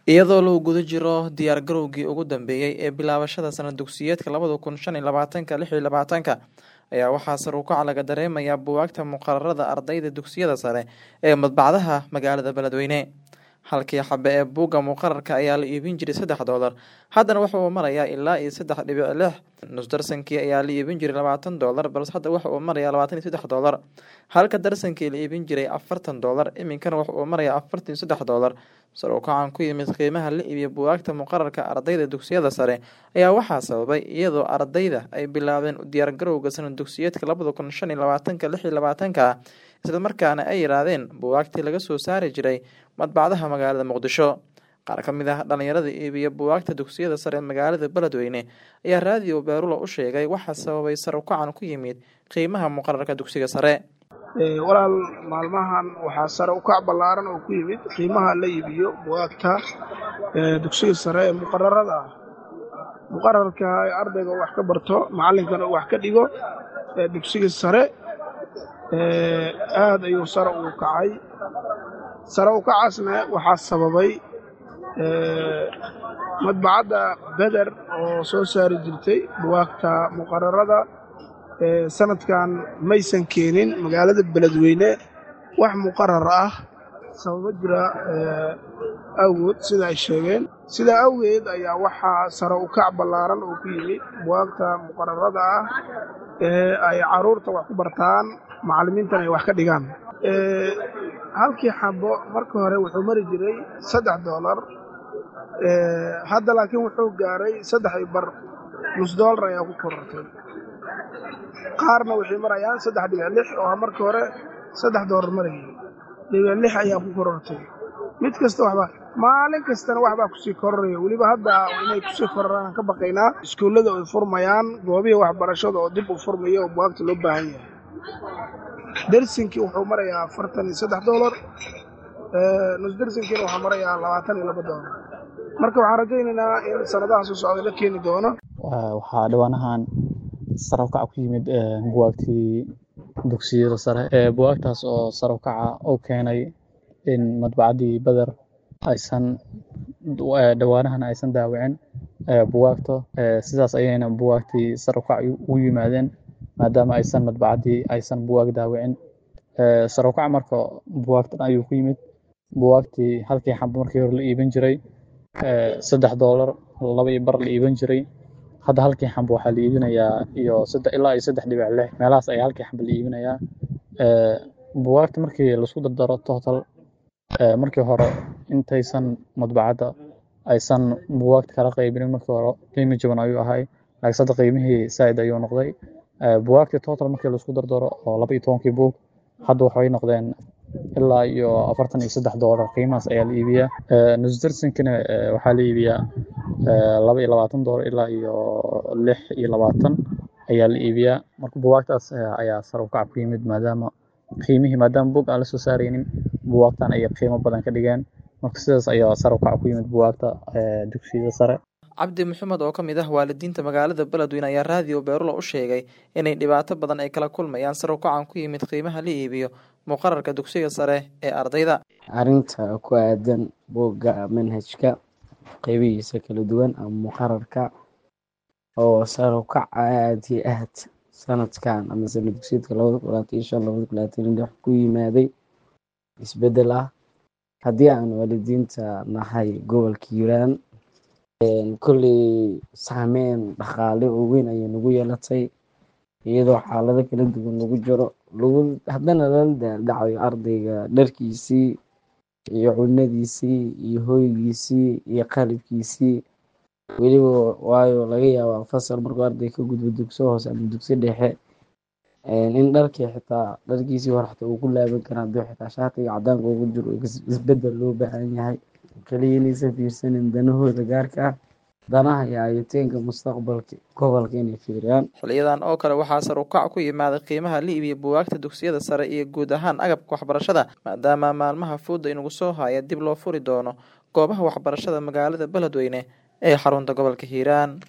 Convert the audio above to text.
iyadoo lagu guda jiro diyaar garowgii ugu dambeeyey ee bilaabashada sanad dugsiyeedka labada kun shan iyo labaatanka lix iyo labaatanka ayaa waxaa sar u kac laga dareemayaa buugaagta muqararada ardayda dugsiyada sare ee madbacdaha magaalada beledweyne halkii xabe ee buugga muqararka ayaa la iibin jiray saddex doolar haddana waxa uu marayaa ilaa iyo saddex dhibic lix nusdarsankii ayaa la iibin jiray labaatan doolar balse hadda waxa uu marayaa labaatan iyo saddex doolar halka darsankii la iibin jiray afartan doolar iminkana waxa uu marayaa afartan iyo saddex doolar sar u kacan ku yimid qiimaha la iibiya buugaagta muqararka ardayda dugsiyada sare ayaa waxaa sababay iyadoo ardayda ay bilaabeen diyaargarowga sanad dugsiyeedka labada kun shan iyo labaatanka lix iyo labaatanka isla markaana ay yidhaahdeen buugaagtii laga soo saari jiray madbacdaha magaalada muqdisho qaar ka mid ah dhalinyarada iibiya buugaagta dugsiyada sare ee magaalada beledweyne ayaa raadiyo beerula u sheegay waxaa sababay sar u kacan ku yimid qiimaha muqararka dugsiga sare walaal maalmahan waxaa sare u kac ballaaran oo ku yimid qiimaha la iibiyo bugaagta dugsiga sare ee muqararada ah muqararka ardayga wax ka barto macallinkana wax ka dhigo dugsiga sare aad ayuu sare ugu kacay sare u kacaasna waxaa sababay madbacadda beder oo soo saari jirtay bugaagta muqararada sanadkan maysan keenin magaalada beledweyne wax muqarar ah sababo jira awgood sida ay sheegeen sidaa awgeed ayaa waxaa sare u kac ballaaran oo ku yimid bugaagta muqararada ah ee ay carruurta wax ku bartaan macallimiintana ay wax ka dhigaan halkii xabo marka hore wuxuu mari jiray saddex doolar hadda laakiin wuxuu gaaray saddex iyo bar nus doolar ayaa ku korortay qaarna waxay marayaan saddex dhibic lix oo marka hore saddex doolar marayay dhibic lix ayaa ku korortay mid kasta waxba maalin kastana waxbaa kusii kororaya weliba hadda inay kusii kororaan ka baqaynaa iskuullada ay furmayaan goobihii waxbarashada oo dib u furmaya oo bugaagta loo baahan yahay dersinkii wuxuu marayaa afartan iyo saddex doolar nus dersinkiina waxaa marayaa labaatan iyo laba doolar marka waxaan rajaynaynaa in sanadaha soo socda la keeni doono waxaa dhawaanahan sar u kaca ku yimid bugaagtii dugsiyada sare bugaagtaas oo sar u kaca u keenay in madbacaddii beder aysan dhawaanahan aysan daawicin bugaagta sidaas ayayna bugaagtii sar u kac u yimaadeen maadaama aysan madbacaddii aysan bugaag daawicin sar u kac marka bugaagtan ayuu ku yimid bugaagtii halkii xabo markii hore la iibin jiray saddex doolar laba iyo bar la iibin jiray hadda halkii xambo waxaa la iibinayaa iyo ilaa iyo saddex dhibic lix meelahaas ayaa halkii xambo la iibinayaa bugaagta markii laisku dardaro total markii hore intaysan madbacadda aysan bugaagta kala qaybinin markii hore qiimi jaban ayuu ahay laakiin hadda qiimihii saa'id ayuu noqday bugaagtii total markii laisku dardaro oo laba iyo tobankii buug hadda waxay noqdeen ilaa iyo afartan iyo saddex doolar qiimahaas ayaa la iibiyaa nusdarsinkina waxaa la iibiyaa laba iyo labaatan doolar ilaa iyo lix iyo labaatan ayaa la iibiyaa marka bugaagtaas ayaa sar u kac ku yimid maadaama qiimihii maadaama buug aan la soo saaraynin bugaagtan ayay qiimo badan ka dhigeen marka sidaas ayaa sar u kac ku yimid bugaagta dugsiyada sare cabdi maxamed oo ka mid ah waalidiinta magaalada beledweyne ayaa raadiyo beerula u sheegay inay dhibaato badan ay kala kulmayaan sar u kacan ku yimid qiimaha la iibiyo muqararka dugsiga sare ee ardayda arrinta ku aadan buugga manhajka qeybihiisa kala duwan ama muqararka oo sar u kac aad iyo aad sanadkan ama sanad dugsiyeedka labada kun labaatan iyo shan labada kun labaatan iyo lix ku yimaaday isbeddel ah haddii aan waalidiinta nahay gobolka hiiraan kolley saameyn dhaqaale oo weyn ayay nagu yeelatay iyadoo xaalado kala duwan lagu jiro lagu haddana lala daaldhacayo ardayga dharkiisii iyo cunadiisii iyo hoygiisii iyo qalibkiisii weliba waayo laga yaabaa fasal markuu arday ka gudbo dugso hoose ama dugso dhexe in dharkii xitaa dharkiisii hore xitaa uu ku laaban kara hadduu xitaa shaatiga cadaanka ugu jiro isbeddel loo baahan yahay kaliya inaysan fiirsanin danahooda gaarka ah danaha iyo ayateenka mustaqbalka gobolka inay fiiriyaan xiliyadan oo kale waxaa sar u kac ku yimaaday qiimaha la iibiya buugaagta dugsiyada sare iyo guud ahaan agabka waxbarashada maadaama maalmaha fooda inagu soo haya dib loo furi doono goobaha waxbarashada magaalada beledweyne ee xarunta gobolka hiiraan